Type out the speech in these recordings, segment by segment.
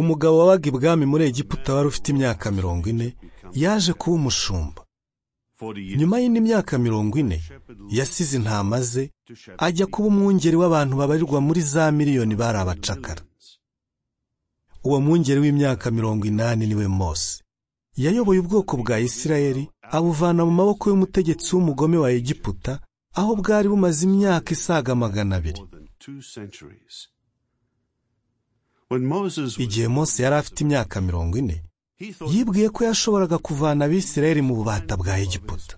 umugabo wabaga ibwami muri egiputa wari ufite imyaka mirongo ine yaje kuba umushumba nyuma y'indi myaka mirongo ine yasize intama ze ajya kuba umwungeri w'abantu babarirwa muri za miliyoni bari abacakara uwo mwungeri w'imyaka mirongo inani niwe mose yayoboye ubwoko bwa isirayeli abuvana mu maboko y'umutegetsi w'umugome wa egiputa aho bwari bumaze imyaka isaga magana abiri igihe mose yari afite imyaka mirongo ine yibwiye ko yashoboraga kuvana abisirayeli mu bubata bwa egiputa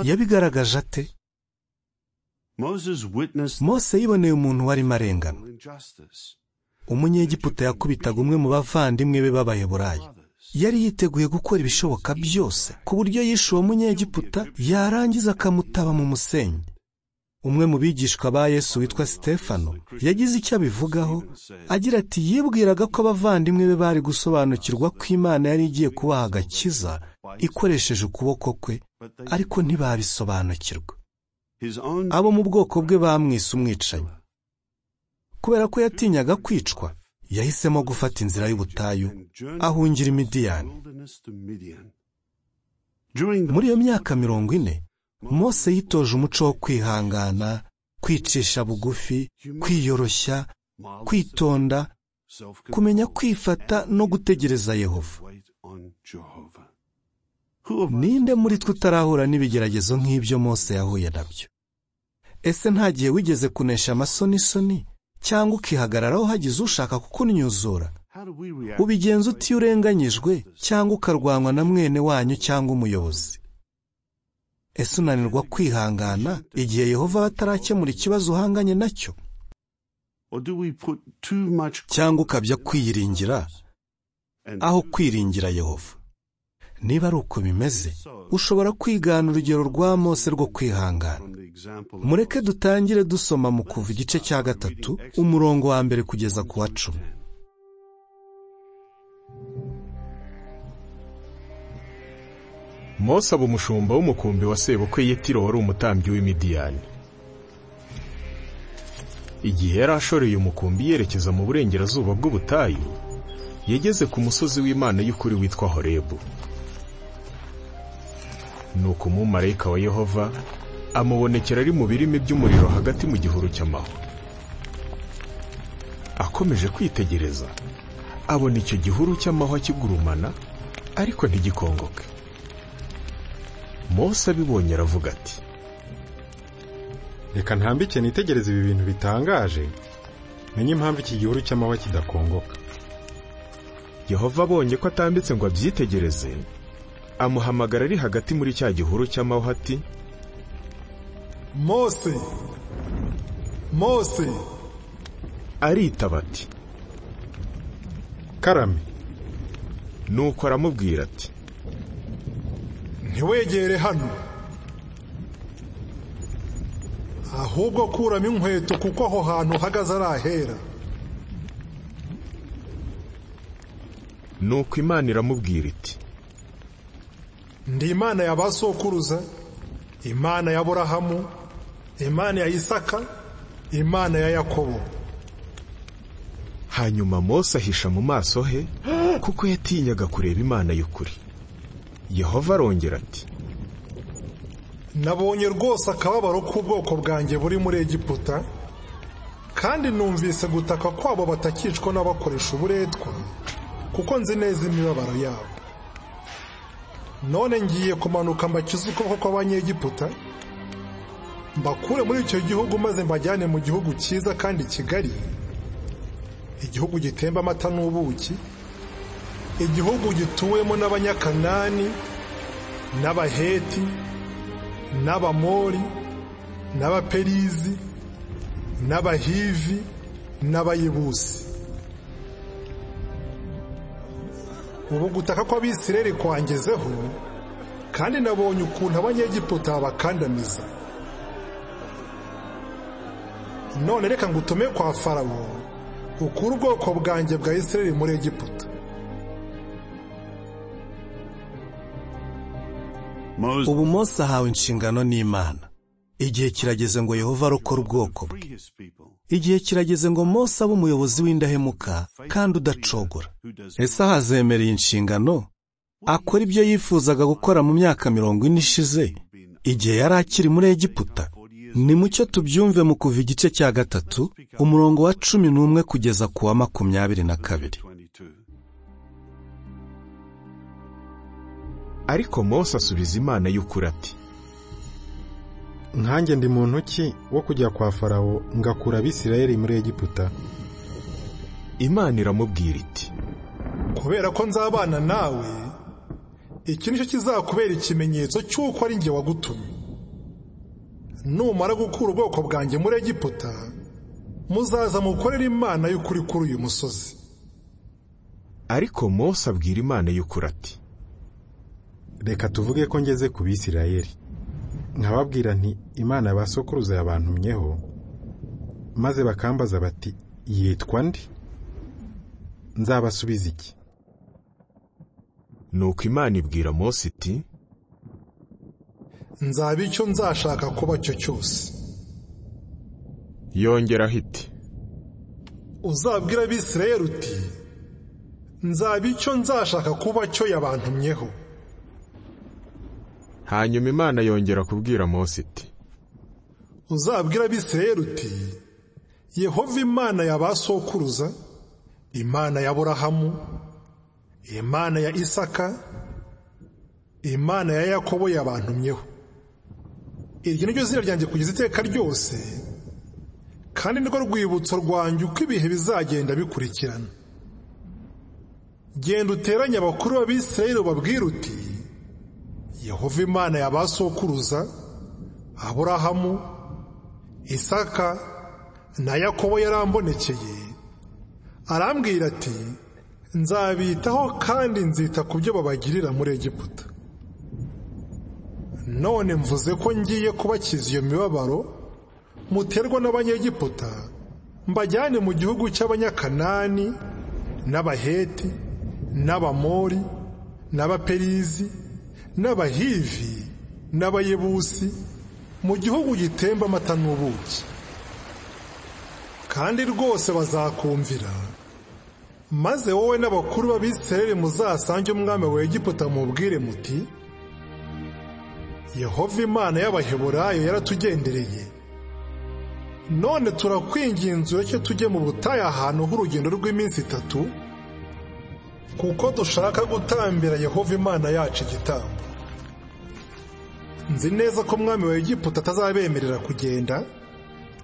yabigaragaje ate mose yiboneye umuntu warimo arengana umunyegiputa yakubitaga umwe mu bavandimwe be b'abayeburayi yari yiteguye gukora ibishoboka byose ku buryo yishe uwo munyegiputa yarangiza akamutaba mu musenyi umwe mu bigishwa ba yesu witwa sitefano yagize icyo abivugaho agira ati yibwiraga ko abavandimwe be bari gusobanukirwa ko imana yari igiye kubaha agakiza ikoresheje ukuboko kwe ariko ntibabisobanukirwe abo mu bwoko bwe bamwise umwicanyi kubera ko yatinyaga kwicwa yahisemo gufata inzira y'ubutayu ahungira imidiyani muri iyo myaka mirongo ine mose yitoje umuco wo kwihangana kwicisha bugufi kwiyoroshya kwitonda kumenya kwifata no gutegereza yehova ninde muri twe utarahura n'ibigeragezo nk'ibyo mose yahuye nabyo ese ntagihe wigeze kunesha amasonisoni cyangwa ukihagararaho hagize ushaka kukunyuzura ubigenza utiyo urenganyijwe cyangwa ukarwanwa na mwene wanyu cyangwa umuyobozi ese unanirwa kwihangana igihe yehova batarakemura ikibazo uhanganye nacyo cyangwa ukabya kwiyiringira aho kwiringira yehova niba ari uko bimeze ushobora kwigana urugero rwa mose rwo kwihangana mureke dutangire dusoma mu kuva igice cya gatatu umurongo wa mbere kugeza ku wa cumi mose aba umushumba w'umukumbi wa sebukwe yitiro wari umutambyi w'imidiyani igihe yari ashoreye umukumbi yerekeza mu burengerazuba bw'ubutayu yageze ku musozi w'imana y'ukuri witwa horebu nuko umumarayika wa yehova amubonekera ari mu birimi by'umuriro hagati mu gihuru cy'amahwa akomeje kwitegereza abona icyo gihuru cy'amahwa kigurumana ariko ntigikongoke mose abibonye aravuga ati reka ntambike nitegereze ibi bintu bitangaje menye impamvu iki gihuru cy'amahwa kidakongoka yehova abonye ko atambitse ngo abyitegereze amuhamagara ari hagati muri cya gihuru cy'amahwa ati mose mose aritaba ati karame nuko aramubwira ati ntiwegere hano ahubwo kuramo inkweto kuko aho hantu uhagaze ari ahera nuko imana iramubwira iti ndi imana ya ba sokuruza imana ya burahamu imana ya isaka imana ya yakobo hanyuma mose ahisha mu maso he kuko yatinyaga kureba imana y'ukuri yehova arongera ati nabonye rwose akababaro k'ubwoko bwanjye buri muri egiputa kandi numvise gutaka kwabo batakicwa n'abakoresha uburetwa kuko nzi neza imibabaro yabo none ngiye kumanuka mbakize ukuboko kw'abanyegiputa mbakure muri icyo gihugu maze mbajyane mu gihugu cyiza kandi kigari igihugu gitemba amata n'ubuki igihugu gituwemo n'abanyakanani n'abaheti n'abamori n'abaperizi n'abahivi n'abayibusi ubu gutaka kw'abisireri kwangezeho kandi nabonye ukuntu abanyegiputa bakandamiza none reka ngutume kwa farawo ukura ubwoko bwanjye bwa isireri muri egiputa ubu mose ahawe inshingano n'imana igihe kirageze ngo yehova arokore ubwoko bwe igihe kirageze ngo Mose abe umuyobozi w'indahemuka kandi udacogora ese ahazemereye inshingano akora ibyo yifuzaga gukora mu myaka mirongo ine ishize igihe yari akiri muri egiputa ni mucyo tubyumve mu kuva igice cya gatatu umurongo wa cumi n'umwe kugeza ku wa makumyabiri na kabiri ariko Mose asubiza imana y'ukuri ati nkanjye ndi muntu ki wo kujya kwa farawo ngakura abisirayeli muri egiputa imana iramubwira iti kubera ko nzabana nawe iki nicyo kizakubera ikimenyetso cy'uko ari njye wagutumye numara gukura ubwoko bwanjye muri egiputa muzaza mukorere imana y'ukuri kuri uyu musozi ariko Mose abwira imana y'ukuri ati reka tuvuge ko ngeze ku bisirayeli nkababwira nti imana ya ba sokuruza yabantumyeho maze bakambaza bati yitwa ndi nzabasubiza iki nuko imana ibwira Mose iti nzaba icyo nzashaka kuba cyo cyose yongeraho iti uzabwira abisirayeli uti nzaba icyo nzashaka kuba cyo yabantumyeho hanyuma imana yongera kubwira Mose iti uzabwira abisirayeli uti yehova imana ya ba sokuruza imana ya burahamu imana ya isaka imana ya yakobo yabantumyeho iryo ni ryo zina ryanjye kugeza iteka ryose kandi nirwo rwibutso rwanjye uko ibihe bizagenda bikurikirana genda uteranye abakuru b'abisirayeli ubabwire uti yehova imana ya ba sokuruza aburahamu isaka na yakobo yarambonekeye arambwira ati nzabitaho kandi nzita ku byo babagirira muri egiputa none mvuze ko ngiye kubakiza iyo mibabaro muterwa n'abanyegiputa mbajyane mu gihugu cy'abanyakanani n'abaheti n'abamori n'abaperizi n'abahivi n'abayebusi mu gihugu gitemba amata n'ubuki kandi rwose bazakumvira maze wowe n'abakuru b'abisirayeli muzasange umwami wa egiputa mubwire muti yehova imana y'abaheburayo yaratugendereye none turakwinginze ureke tujye mu butayu ahantu h'urugendo rw'iminsi itatu kuko dushaka gutambira yehova imana yacu igitambo nzi neza ko umwami wa egiputa atazabemerera kugenda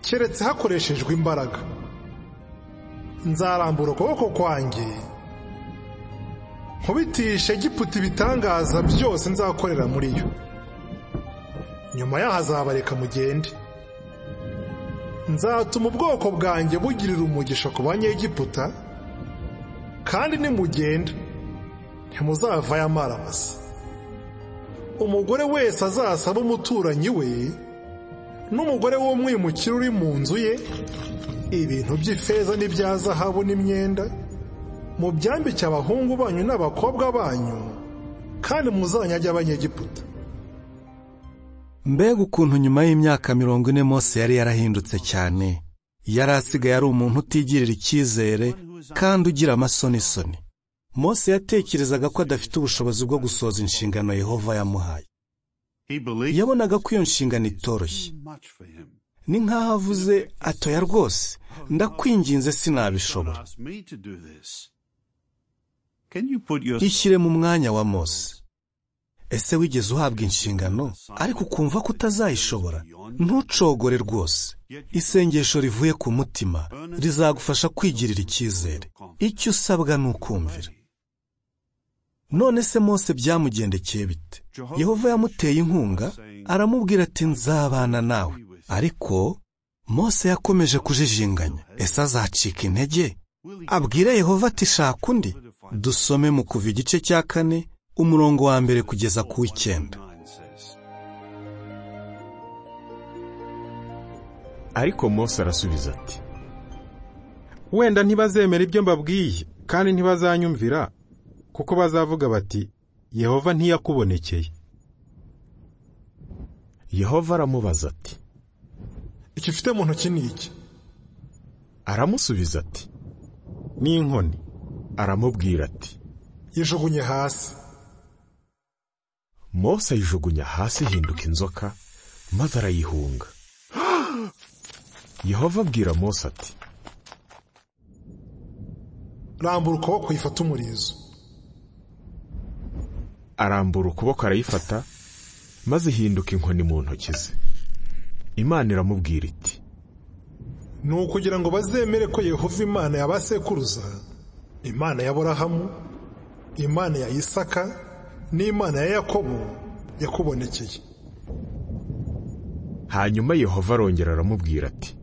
keretse hakoreshejwe imbaraga nzarambura ukuboko kwanjye nkubitishe egiputa ibitangaza byose nzakorera muri yo nyuma yaho azabareka mugende nzatuma ubwoko bwanjye bugirira umugisha ku banyegiputa kandi nimugenda ntimuzavayo amaramasa umugore wese azasaba umuturanyi we n'umugore w'umwimukira uri mu nzu ye ibintu by'ifeza n'ibya zahabu n'imyenda mubyambike abahungu banyu n'abakobwa banyu kandi muzanyage abanyegiputa mbega ukuntu nyuma y'imyaka mirongo ine Mose yari yarahindutse cyane yari asigaye ari umuntu utigirira icyizere kandi ugira amasonisoni Mose yatekerezaga ko adafite ubushobozi bwo gusohoza inshingano Yehova yamuhaye yabonaga ko iyo nshingano itoroshye ni nk'aho avuze atoya rwose ndakwinginze sinabishobora ishyire mu mwanya wa Mose ese wigeze uhabwa inshingano ariko ukumva ko utazayishobora ntucogore rwose isengesho rivuye ku mutima rizagufasha kwigirira icyizere icyo usabwa ni ukumvira none se Mose byamugendekeye bite yehova yamuteye inkunga aramubwira ati nzabana nawe ariko Mose yakomeje kujijinganya ese azacika intege abwire yehova ati shaka undi dusome mu kuva igice cya kane umurongo wa mbere kugeza ku w'icyenda ariko Mose arasubiza ati wenda ntibazemera ibyo mbabwiye kandi ntibazanyumvira kuko bazavuga bati yehova ntiyakubonekeye yehova aramubaza ati icyo ufite mu ntoki ni iki aramusubiza ati ni inkoni aramubwira ati yijugunye hasi mose ayijugunya hasi ihinduka inzoka maze arayihunga yehova abwira mose ati rambura ukuboko yifata umurizo arambura ukuboko arayifata maze ihinduka inkoni mu ntoki ze imana iramubwira iti ni ukugira ngo bazemere ko yehova imana ya ba sekuruza imana ya burahamu imana ya isaka n'imana ya yakobo yakubonekeye hanyuma yehova arongera aramubwira ati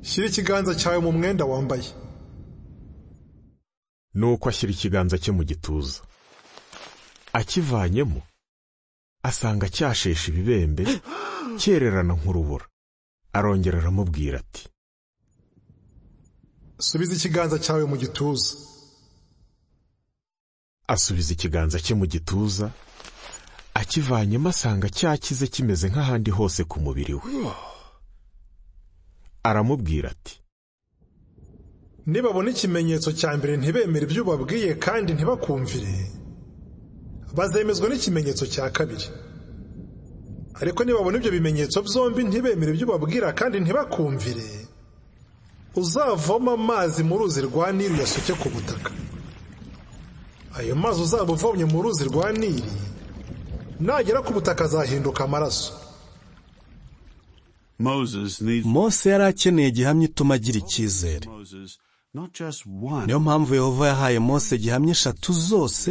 shyira ikiganza cyawe mu mwenda wambaye nuko ashyira ikiganza cye mu gituza akivanyemo asanga cyasheshe ibibembe cyererana nk'urubura arongera aramubwira ati subiza ikiganza cyawe mu gituza asubiza ikiganza cye mu gituza akivanyemo asanga cyakize kimeze nk'ahandi hose ku mubiri we aramubwira ati nibabona ikimenyetso cya mbere ntibemere ibyo ubabwiye kandi ntibakumvire bazemezwa n'ikimenyetso cya kabiri ariko nibabona ibyo bimenyetso byombi ntibemere ibyo ubabwira kandi ntibakumvire uzavoma amazi mu ruzi rwa nili yasoke ku butaka ayo mazi uzaba uvomye mu ruzi rwa nili nagera ku butaka azahinduka amaraso Moses needs mose yari akeneye igihamya ituma agira icyizere Moses, not just one. niyo mpamvu yehova yahaye mose igihamya eshatu zose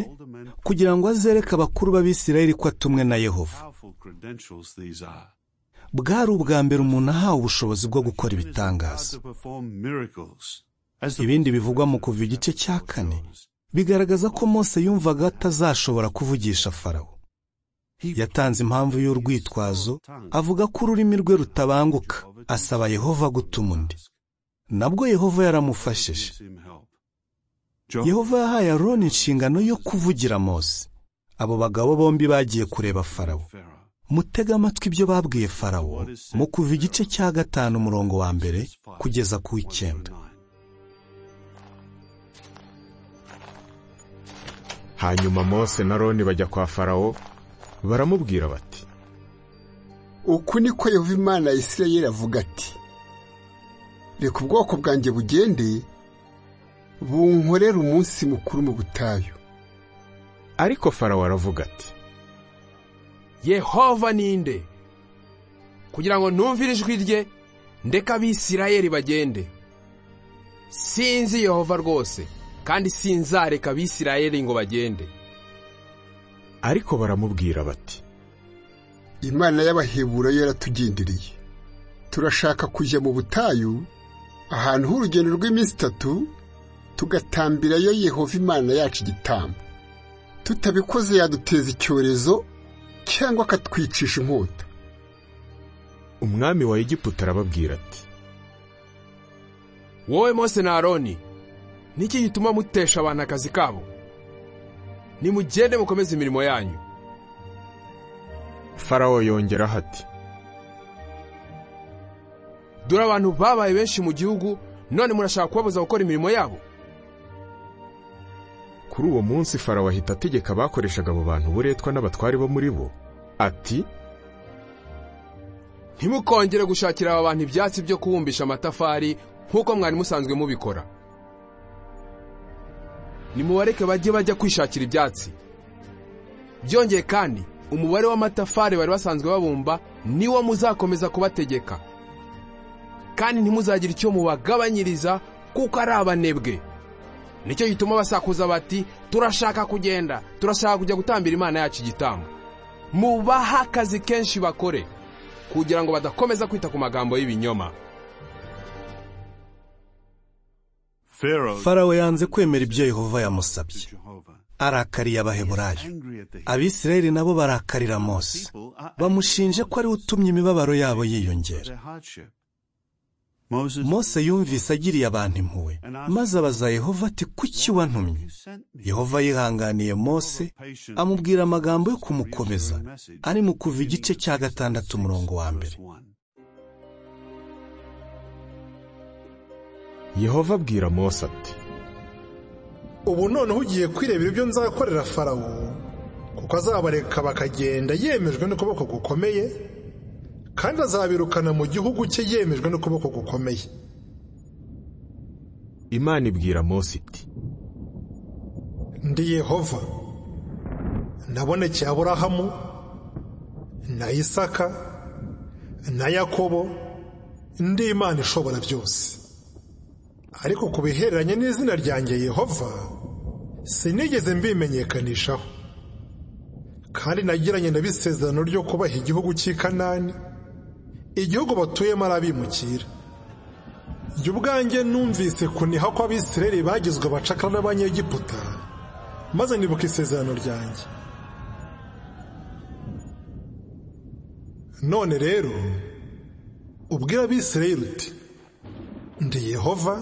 kugira ngo azereke abakuru b'abisirayeli ko atumwe na yehova Powerful credentials these are. bwari ubwa mbere umuntu ahawe ubushobozi bwo gukora Power ibitangaza to perform miracles. As the ibindi bivugwa mu kuva igice cya kane bigaragaza ko mose yumvaga atazashobora kuvugisha farawo yatanze impamvu y'urwitwazo avuga ko ururimi rwe rutabanguka asaba yehova gutuma undi nabwo yehova yaramufashije gives him help. John yehova yahaye aroni inshingano yo kuvugira mose abo bagabo bombi bagiye kureba farawo Pharaoh. mutega amatwi ibyo babwiye farawo mu kuva igice cya gatanu umurongo wa mbere kugeza ku w'icyenda Nine. hanyuma mose na roni bajya kwa farawo baramubwira bati uku niko yehova imana ya isirayeli avuga ati reka ubwoko bwanjye bugende bunkorere umunsi mukuru mu butayu ariko farawo aravuga ati yehova ninde kugira ngo numvire ijwi rye ndeka abisirayeli bagende sinzi yehova rwose kandi sinzareka abisirayeli ngo bagende ariko baramubwira bati imana y'abahebura yo yaratugenderiye turashaka kujya mu butayu ahantu h'urugendo rw'iminsi itatu tugatambirayo yehova imana yacu igitambo tutabikoze yaduteza icyorezo cyangwa akatwicisha inkota umwami wa egiputa arababwira ati wowe mose na aroni niki gituma mutesha abantu akazi kabo nimugende mukomeze imirimo yanyu farawo yongeraho ati dore abantu babaye benshi mu gihugu none murashaka kubabuza gukora imirimo yabo kuri uwo munsi farawo ahita ategeka abakoreshaga abo bantu uburetwa n'abatware bo muri bo ati ntimukongere gushakira aba bantu ibyatsi byo kubumbisha amatafari nk'uko mwari musanzwe mubikora nimubareke bajye bajya kwishakira ibyatsi byongeye kandi umubare w'amatafari bari basanzwe babumba niwo muzakomeza kubategeka kandi ntimuzagire icyo mubagabanyiriza kuko ari abanebwe nicyo gituma basakuza bati turashaka kugenda turashaka kujya gutambira imana yacu igitambo mubaha akazi kenshi bakore kugira ngo badakomeza kwita ku magambo y'ibinyoma Pharaoh farawo yanze kwemera ibyo yehova yamusabye Jehovah. arakariye abaheburayo Angry at the abisirayeli nabo barakarira mose people are bamushinje ko ariwe utumye imibabaro yabo yiyongera their hardship. Moses, mose yumvise agiriye abantu impuhwe maze abaza yehova ati kuki wantumye you sent me. yehova yihanganiye mose amubwira amagambo yo kumukomeza ari mu kuva igice cya gatandatu umurongo wa mbere Verse one. yehova abwira mose ati ubu noneho ugiye kwirebera ibyo nzakorera farawo kuko azabareka bakagenda yemejwe n'ukuboko gukomeye kandi azabirukana mu gihugu cye yemejwe n'ukuboko gukomeye imana ibwira mose iti ndi yehova nabonekeye aburahamu na isaka na yakobo ndi imana ishobora byose ariko ku bihereranye n'izina ryanjye yehova sinigeze mbimenyekanishaho kandi nagiranye na bisezerano ryo kubaha igihugu cy'i kanani igihugu batuyemo ari abimukira jye ubwanjye numvise kuniha kw'abisirayeli bagizwe abacakara n'abanyegiputa maze nibuka isezerano ryanjye none rero ubwira abisirayeli uti ndi yehova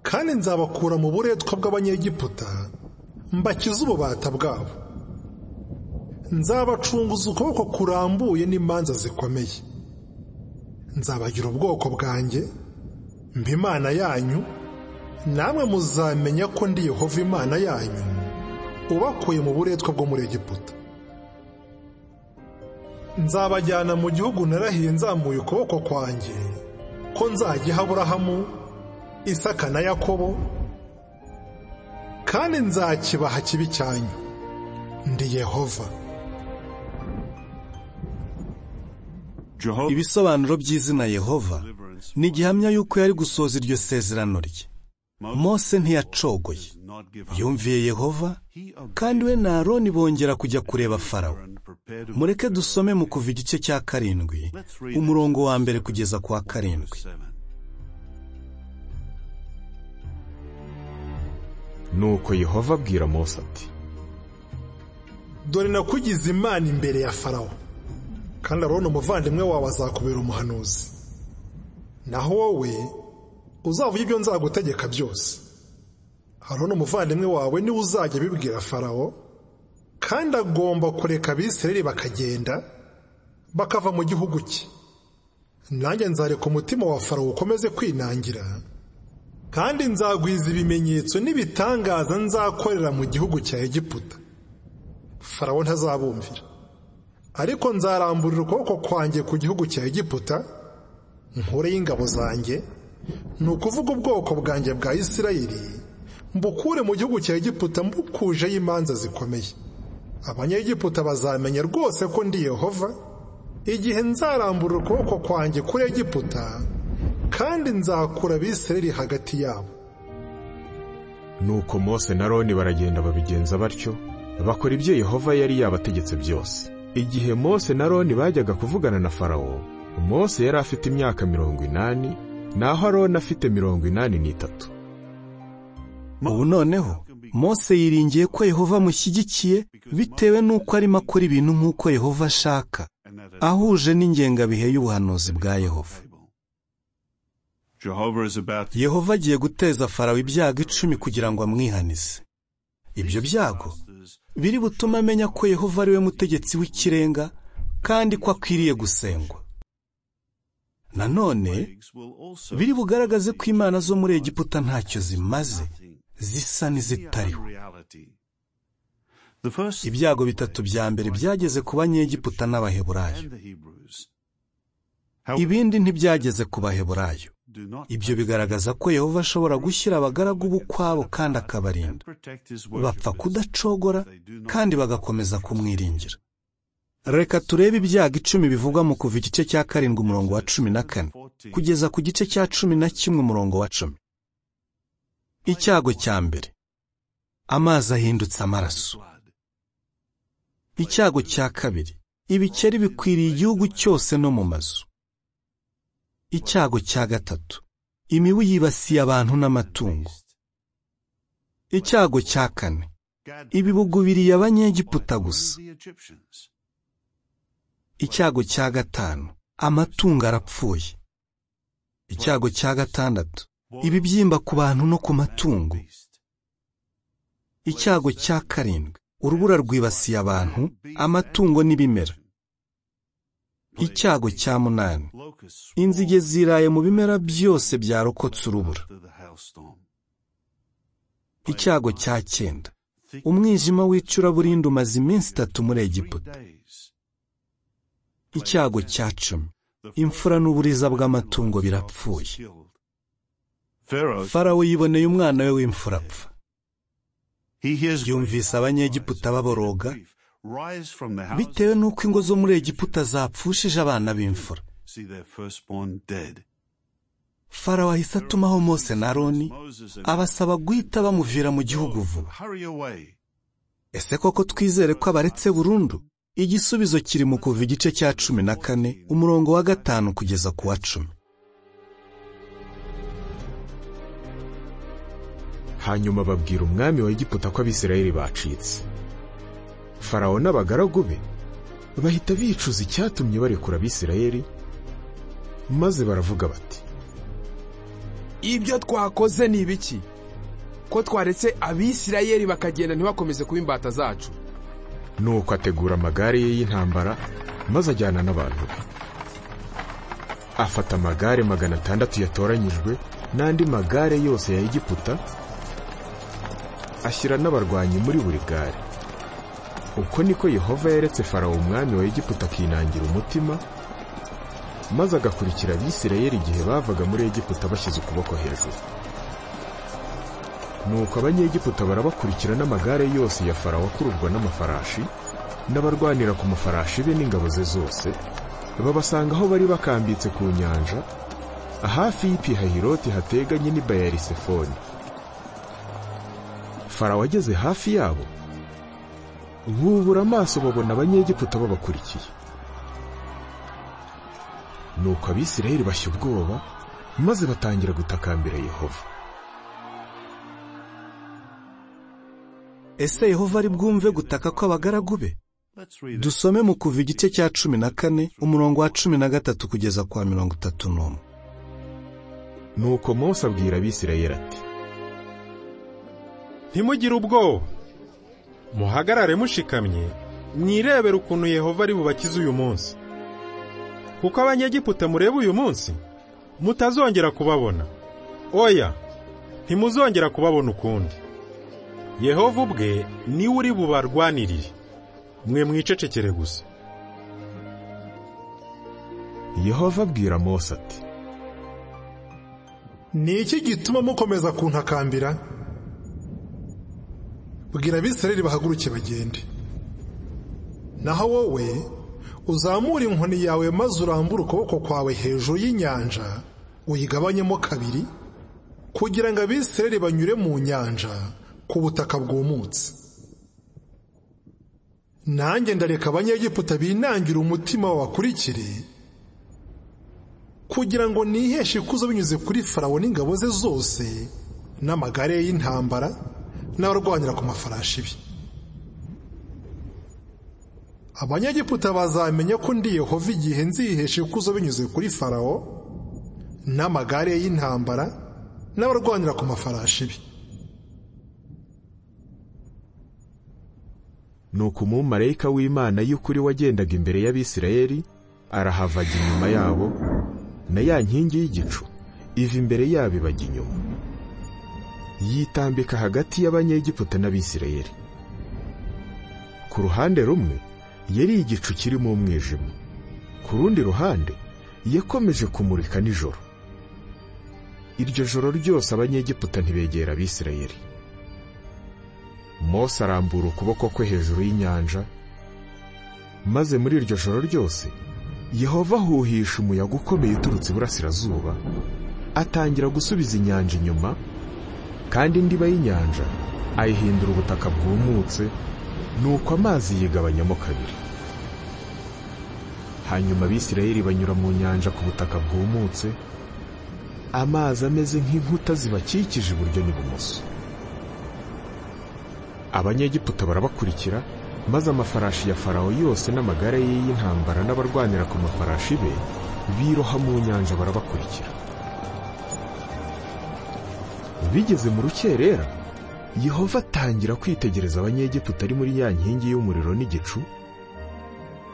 kandi nzabakura mu buretwa bw'abanyegiputa mbakize ububata bwabo nzabacunguza ukuboko kurambuye n'imanza zikomeye nzabagira ubwoko bwanjye mba imana yanyu namwe muzamenya ko ndi yehova imana yanyu ubakuye mu buretwa bwo muri egiputa nzabajyana mu gihugu narahiye nzamuye ukuboko kwanjye ko nzagiha aburahamu isaka na yakobo kandi nzakibaha kibi cyanyu ndi yehova Jehovah. ibisobanuro by'izina yehova ni gihamya y'uko yari gusohoza iryo sezerano rye mose ntiyacogoye yumviye yehova kandi we na aroni bongera kujya kureba farawo mureke dusome mu kuva igice cya karindwi umurongo wa mbere kugeza ku wa karindwi nuko yehova abwira mose ati dore nakugize imana imbere ya farawo kandi aroni umuvandimwe wawe azakubera umuhanuzi naho wowe uzavuga ibyo nzagutegeka byose aroni umuvandimwe wawe niwe uzajya abibwira farawo kandi agomba kureka abisirayeli bakagenda bakava mu gihugu cye nanjye nzareka umutima wa farawo ukomeze kwinangira kandi nzagwiza ibimenyetso n'ibitangaza nzakorera mu gihugu cya egiputa farawo ntazabumvira ariko nzaramburira ukuboko kwanjye ku gihugu cya egiputa nkureho ingabo zanjye ni ukuvuga ubwoko bwanjye bwa isirayeli mbukure mu gihugu cya egiputa mbukujeho imanza zikomeye abanyegiputa bazamenya rwose ko ndi yehova igihe nzaramburira ukuboko kwanjye kuri egiputa kandi nzakura abisirayeli hagati yabo nuko mose na roni baragenda babigenza batyo bakora ibyo yehova yari yabategetse byose igihe mose na roni bajyaga kuvugana na farawo mose yari afite imyaka mirongo inani naho aroni afite mirongo inani n'itatu ubu noneho mose yiringiye ko yehova amushyigikiye bitewe n'uko arimo akora ibintu nk'uko yehova ashaka ahuje n'ingengabihe y'ubuhanuzi bwa yehova Jehovah is about to yehova agiye guteza farawo ibyago icumi kugira ngo amwihanise ibyo byago biri butume amenya ko yehova ari we mutegetsi w'ikirenga kandi ko akwiriye gusengwa nanone will also biri bugaragaze ko imana zo muri egiputa ntacyo zimaze zisa n'izitariho reality. The first ibyago bitatu bya mbere byageze ku banyegiputa n'abaheburayo and the Hebrews ibindi ntibyageze ku baheburayo do not ibyo bigaragaza ko yehova ashobora gushyira abagaragu b'ukwabo kandi akabarinda protect his bapfa worshippers. kudacogora kandi bagakomeza kumwiringira reka turebe ibyago icumi bivugwa mu kuva igice cya karindwi umurongo wa cumi na kane kugeza ku gice cya cumi na kimwe umurongo wa cumi icyago cya mbere amazi ahindutse amaraso icyago cya kabiri ibikeri bikwiriye igihugu cyose no mu mazu icyago cya gatatu imibu yibasiye abantu n'amatungo icyago cya kane Gad ibibugu biriye abanyegiputa gusa the Egyptians. icyago cya gatanu amatungo arapfuye icyago cya gatandatu ibibyimba ku bantu no ku matungo Beast. icyago cya karindwi urubura rwibasiye abantu amatungo n'ibimera icyago cya munani Locusts inzige ziraye mu bimera byose byarokotse urubura after them. storm. icyago cya cyenda umwijima w'icuraburindi umaze iminsi itatu muri egiputa Days. icyago cya cumi The imfura n'uburiza bw'amatungo was birapfuye killed. Pharaoh, farawo yiboneye umwana we w'imfura apfa he hears yumvise abanyegiputa baboroga rise from the house, bitewe n'uko ingo zo muri egiputa zapfushije abana b'imfura see their firstborn dead. farawo ahise atumaho mose na aroni Moses and abasaba guhita bamuvira mu gihugu vuba hurry away. ese koko twizere ko abaretse burundu igisubizo kiri mu kuva igice cya cumi na kane umurongo wa gatanu kugeza ku wa cumi hanyuma babwira umwami wa egiputa ko abisirayeli bacitse farawo n'abagaragu be bahita bicuza icyatumye barekura abisirayeli maze baravuga bati ibyo twakoze ni ibiki ko twaretse abisirayeli bakagenda ntibakomeze kuba imbata zacu nuko ategura amagare ye y'intambara maze ajyana n'abantu be afata amagare magana atandatu yatoranyijwe n'andi magare yose ya egiputa ashyira n'abarwanyi muri buri gare uko niko yehova yeretse farawo umwami wa egiputa akinangira umutima maze agakurikira abisirayeli igihe bavaga muri egiputa bashyize ukuboko hejuru nuko abanyegiputa barabakurikira n'amagare yose ya farawo akururwa n'amafarashi n'abarwanira ku mafarashi be n'ingabo ze zose babasanga aho bari bakambitse ku nyanja hafi y'ipihahiroti hateganye n'i bayarisefoni farawo ageze hafi yabo bubura amaso babona abanyegiputa babakurikiye nuko abisirayeli bashya ubwoba maze batangira gutakambira yehova ese yehova ari bwumve gutaka kw'abagaragu be Let's read it. dusome mu kuva igice cya cumi na kane umurongo wa cumi na gatatu kugeza kwa mirongo itatu n'umwe nuko mose abwira abisirayeli ati ntimugire ubwoba muhagarare mushikamye mwirebere ukuntu yehova ari bubakize uyu munsi kuko abanyegiputa mureba uyu munsi mutazongera kubabona oya ntimuzongera kubabona ukundi yehova ubwe niwe uri bubarwanirire mwe mwicecekere gusa yehova abwira mose ati ni iki gituma mukomeza kuntakambira bwira abisirayeli bahaguruke bagende naho wowe uzamure inkoni yawe maze urambure ukuboko kwawe hejuru y'inyanja uyigabanyemo kabiri kugira ngo abisirayeli banyure mu nyanja ku butaka bwumutse nanjye ndareka abanyegiputa binangire umutima babakurikire kugira ngo niheshe ikuzo binyuze kuri farawo n'ingabo ze zose n'amagare ye y'intambara n'abarwanira ku mafarashi be abanyegiputa bazamenya ko ndi yehova igihe nzihesha ikuzo binyuze kuri farawo n'amagare ye y'intambara n'abarwanira ku mafarashi be nuko umumarayika w'imana y'ukuri wagendaga imbere y'abisirayeli arahavaga inyuma yabo na ya nkingi y'igicu iva imbere yabo ibajya inyuma yitambika hagati y'abanyegiputa n'abisirayeli ku ruhande rumwe yari igicu kirimo umwijima ku rundi ruhande yakomeje kumurika nijoro iryo joro ryose abanyegiputa ntibegera abisirayeli mose arambura ukuboko kwe hejuru y'inyanja maze muri iryo joro ryose yehova ahuhisha umuyaga ukomeye uturutse iburasirazuba atangira gusubiza inyanja inyuma kandi indiba y'inyanja ayihindura ubutaka bwumutse nuko amazi yigabanyamo kabiri hanyuma abisirayeli banyura mu nyanja ku butaka bwumutse amazi ameze nk'inkuta zibakikije iburyo n'ibumoso abanyegiputa barabakurikira maze amafarashi ya farawo yose n'amagare ye y'intambara n'abarwanira ku mafarashi be biroha mu nyanja barabakurikira bigeze mu rukerera yehova atangira kwitegereza abanyegiputa ari muri ya nkingi y'umuriro n'igicu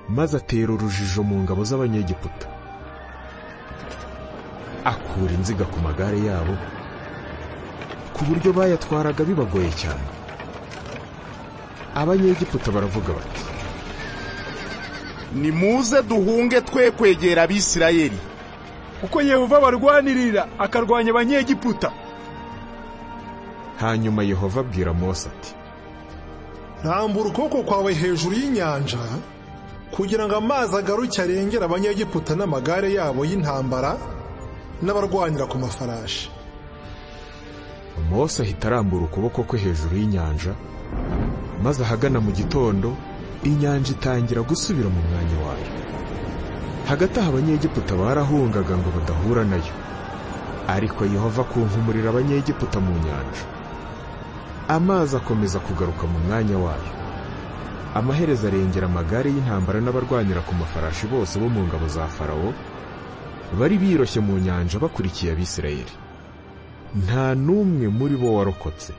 maze atera urujijo mu ngabo z'abanyegiputa akura inziga ku magare yabo ku buryo bayatwaraga bibagoye cyane abanyegiputa baravuga bati nimuze duhunge twe kwegera abisirayeli kuko yehova abarwanirira akarwanya abanyegiputa hanyuma yehova abwira mose ati rambura ukuboko kwawe hejuru y'inyanja kugira ngo amazi agaruke arengere abanyegiputa n'amagare yabo y'intambara n'abarwanira ku mafarashi mose ahita arambura ukuboko kwe hejuru y'inyanja maze ahagana mu gitondo inyanja itangira gusubira mu mwanya wayo hagati aho abanyegiputa barahungaga ngo badahura nayo ariko yehova akunkumurira abanyegiputa mu nyanja amazi akomeza kugaruka mu mwanya wayo amaherezo arengera amagare y'intambara n'abarwanira ku mafarashi bose bo mu ngabo za farawo bari biroshye mu nyanja bakurikiye abisirayeli nta n'umwe muri bo warokotse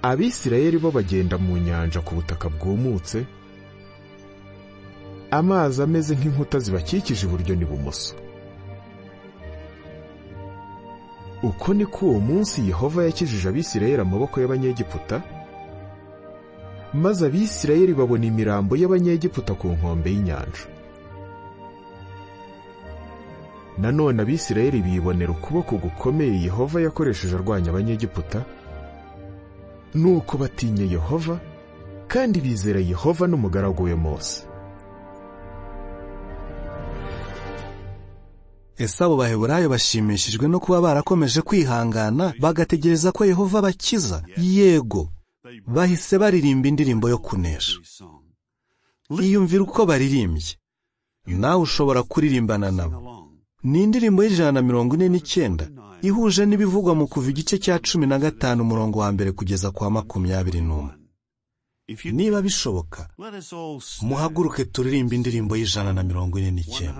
abisirayeli bo bagenda mu nyanja ku butaka bwumutse amazi ameze nk'inkuta zibakikije iburyo n'ibumoso uko ni ko uwo munsi yehova yakijije abisirayeli amaboko y'abanyegiputa maze abisirayeli babona imirambo y'abanyegiputa ku nkombe y'inyanja nanone abisirayeli bibonera ukuboko gukomeye yehova yakoresheje arwanya abanyegiputa nuko batinya yehova kandi bizera yehova n'umugaragu we mose ese abo baheburayo bashimishijwe no kuba barakomeje kwihangana bagategereza ko yehova abakiza yego bahise baririmba indirimbo yo kunesha iyumvira uko baririmbye nawe ushobora kuririmbana nabo ni indirimbo y'ijana na mirongo ine n'icyenda ihuje n'ibivugwa mu kuva igice cya cumi na gatanu umurongo wa mbere kugeza kwa makumyabiri n'umwe niba bishoboka muhaguruke turirimbe indirimbo y'ijana na mirongo ine n'icyenda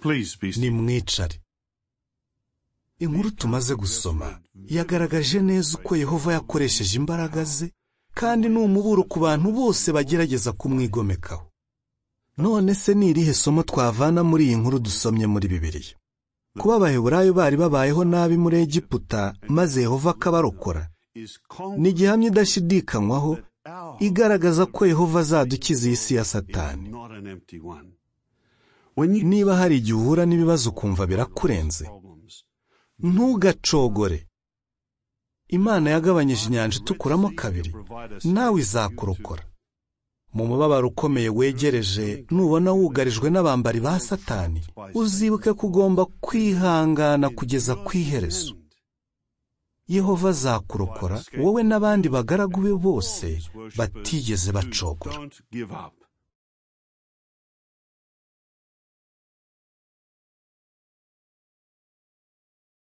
Please be still. nimwicare inkuru tumaze gusoma yagaragaje neza uko yehova yakoresheje imbaraga ze kandi ni umuburo ku bantu bose bagerageza kumwigomekaho none se ni irihe somo twavana muri iyi nkuru dusomye muri bibiliya kuba abaheburayo bari babayeho nabi muri egiputa maze yehova akabarokora Is ni igihamya idashidikanywaho igaragaza ko yehova azadukiza iyi si ya satani not an empty one. niba hari igihe uhura n'ibibazo ukumva birakurenze Problems. ntugacogore imana yagabanyije inyanja itukuramo kabiri nawe izakurokora mu mubabaro ukomeye wegereje nubona wugarijwe n'abambari ba satani uzibuke ko ugomba kwihangana kugeza ku iherezo yehova azakurokora wowe n'abandi bagaragu be bose batigeze bacogora Don't give up.